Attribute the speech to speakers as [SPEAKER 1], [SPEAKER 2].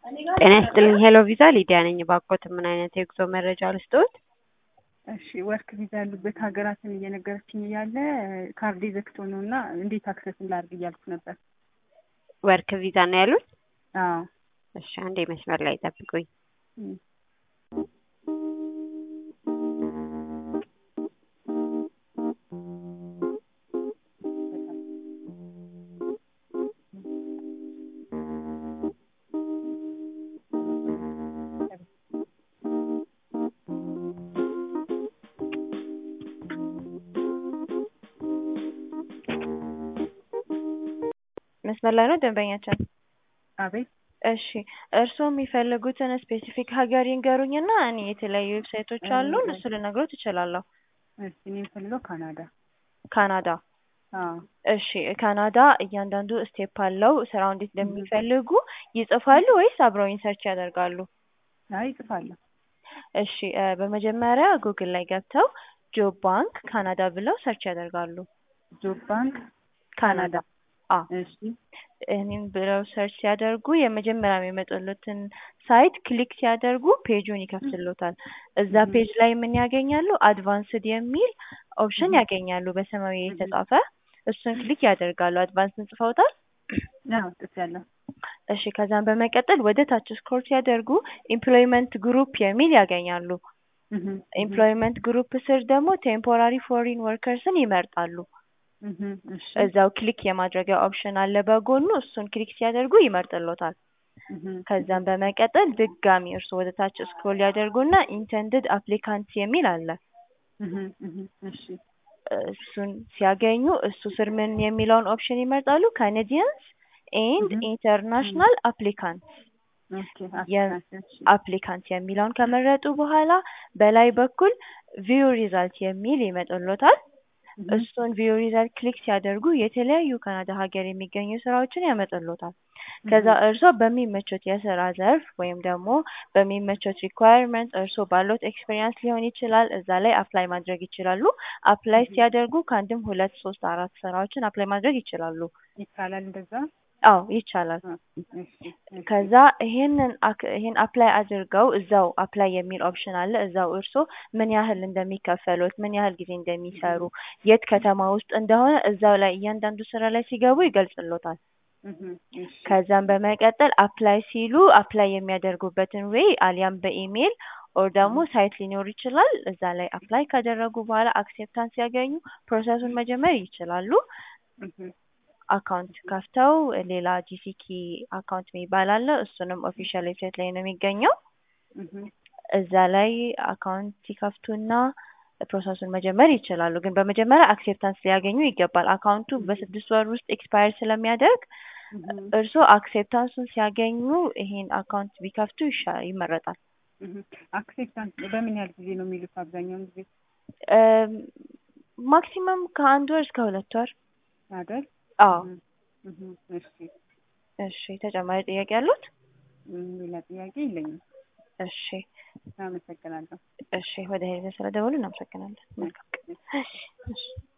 [SPEAKER 1] ጤና ይስጥልኝ ሄሎ ቪዛ ሊዲያ ነኝ። እባክዎት ምን አይነት የጉዞ መረጃ ልስጥዎት?
[SPEAKER 2] እሺ ወርክ ቪዛ ያሉበት ሀገራትን እየነገረችኝ እያለ ካርዴ ዘግቶ ነው እና እንዴት አክሰስ ላድርግ እያልኩ ነበር።
[SPEAKER 1] ወርክ ቪዛ ነው ያሉት?
[SPEAKER 2] አዎ
[SPEAKER 1] እሺ አንዴ መስመር ላይ ጠብቁኝ።
[SPEAKER 2] እም።
[SPEAKER 3] መስመር ላይ ነው ደንበኛችን?
[SPEAKER 2] አቤት
[SPEAKER 3] እሺ እርስዎ የሚፈልጉትን ስፔሲፊክ ሀገር ይንገሩኝና እኔ የተለያዩ ዌብሳይቶች አሉ እነሱ ልነግሮት እችላለሁ።
[SPEAKER 2] እሺ እኔ የምፈልገው ካናዳ።
[SPEAKER 3] ካናዳ
[SPEAKER 2] አዎ
[SPEAKER 3] እሺ ካናዳ እያንዳንዱ ስቴፕ አለው። ስራው እንዴት እንደሚፈልጉ ይጽፋሉ ወይስ አብረውኝ ሰርች ያደርጋሉ?
[SPEAKER 2] አይ እጽፋለሁ።
[SPEAKER 3] እሺ እ በመጀመሪያ ጉግል ላይ ገብተው ጆብ ባንክ ካናዳ ብለው ሰርች ያደርጋሉ።
[SPEAKER 2] ጆብ ባንክ
[SPEAKER 3] ካናዳ አ
[SPEAKER 2] እሺ
[SPEAKER 3] እኔም ብለው ሰርች ሲያደርጉ የመጀመሪያ የሚመጡለትን ሳይት ክሊክ ሲያደርጉ ፔጁን ይከፍትሎታል። እዛ ፔጅ ላይ ምን ያገኛሉ? አድቫንስድ የሚል ኦፕሽን ያገኛሉ በሰማያዊ የተጻፈ እሱን ክሊክ ያደርጋሉ። አድቫንስን ጽፈውታል?
[SPEAKER 2] አዎ ጽፌያለሁ።
[SPEAKER 3] እሺ ከዛም በመቀጠል ወደ ታች ስክሮል ሲያደርጉ ኤምፕሎይመንት ግሩፕ የሚል ያገኛሉ።
[SPEAKER 2] እህ
[SPEAKER 3] ኤምፕሎይመንት ግሩፕ ስር ደግሞ ቴምፖራሪ ፎሪን ወርከርስን ይመርጣሉ።
[SPEAKER 2] እህ እሺ
[SPEAKER 3] እዛው ክሊክ የማድረጊያ ኦፕሽን አለ በጎኑ እሱን ክሊክ ሲያደርጉ ይመርጥሎታል።
[SPEAKER 2] እህ
[SPEAKER 3] ከዛም በመቀጠል ድጋሚ እርስዎ ወደ ታች ስክሮል ያደርጉና ኢንተንድድ አፕሊካንት የሚል አለ።
[SPEAKER 2] እህ እህ እሺ
[SPEAKER 3] እሱን ሲያገኙ እሱ ስር ምን የሚለውን ኦፕሽን ይመርጣሉ? ካናዲያንስ ኤንድ ኢንተርናሽናል አፕሊካንት
[SPEAKER 2] ኦኬ
[SPEAKER 3] የ-
[SPEAKER 2] አፕሊካንት እሺ
[SPEAKER 3] አፕሊካንት የሚለውን ከመረጡ በኋላ በላይ በኩል ቪው ሪዛልት የሚል ይመጣልዎታል።
[SPEAKER 2] እህ
[SPEAKER 3] እሱን ቪው ሪዛልት ክሊክ ሲያደርጉ የተለያዩ ካናዳ ሀገር የሚገኙ ስራዎችን ያመጣልዎታል። ከዛ እርስዎ በሚመቾት የስራ ዘርፍ ወይም ደግሞ በሚመቾት ሪኳየርመንት እርስዎ ባለዎት ኤክስፔሪያንስ ሊሆን ይችላል እዛ ላይ አፕላይ ማድረግ ይችላሉ። አፕላይ ሲያደርጉ ከአንድም ሁለት ሶስት አራት ስራዎችን አፕላይ ማድረግ ይችላሉ።
[SPEAKER 2] ይቻላል እንደዛ?
[SPEAKER 3] አዎ ይቻላል።
[SPEAKER 2] አ እሺ እሺ
[SPEAKER 3] ከዛ ይሄንን አክ- ይሄን አፕላይ አድርገው እዛው አፕላይ የሚል ኦፕሽን አለ። እዛው እርስዎ ምን ያህል እንደሚከፈሉት ምን ያህል ጊዜ እንደሚሰሩ የት ከተማ ውስጥ እንደሆነ እዛው ላይ እያንዳንዱ ስራ ላይ ሲገቡ ይገልጽልዎታል።
[SPEAKER 2] እህ እሺ
[SPEAKER 3] ከዛም በመቀጠል አፕላይ ሲሉ አፕላይ የሚያደርጉበትን ዌይ አሊያም በኢሜይል ኦር ደግሞ ሳይት ሊኖር ይችላል። እዛ ላይ አፕላይ ካደረጉ በኋላ አክሴፕታንስ ሲያገኙ ፕሮሰሱን መጀመር ይችላሉ።
[SPEAKER 2] እህ
[SPEAKER 3] አካውንት ከፍተው ሌላ ጂሲኪ አካውንት የሚባል አለ። እሱንም ኦፊሻል ዌብሳይት ላይ ነው የሚገኘው።
[SPEAKER 2] እህ
[SPEAKER 3] እዛ ላይ አካውንት ሲከፍቱና ፕሮሰሱን መጀመር ይችላሉ። ግን በመጀመሪያ አክሴፕታንስ ሊያገኙ ይገባል። አካውንቱ በስድስት ወር ውስጥ ኤክስፓየር ስለሚያደርግ
[SPEAKER 2] እህ
[SPEAKER 3] እርስዎ አክሴፕታንሱን ሲያገኙ ይሄን አካውንት ቢከፍቱ ይሻ ይመረጣል።
[SPEAKER 2] እህ አክሴፕታንስ በምን ያህል ጊዜ ነው የሚሉት አብዛኛውን ጊዜ
[SPEAKER 3] እም ማክሲመም ከአንድ ወር እስከ ሁለት ወር።
[SPEAKER 2] አይደል?
[SPEAKER 3] አዎ
[SPEAKER 2] እህ እሺ
[SPEAKER 3] እሺ ተጨማሪ ጥያቄ አሉት?
[SPEAKER 2] እም ሌላ ጥያቄ የለኝም።
[SPEAKER 3] እሺ
[SPEAKER 2] አመሰግናለሁ።
[SPEAKER 3] እሺ ወደ ሄደ ስለደወሉ እናመሰግናለን። መልካም ቀን። እሺ እሺ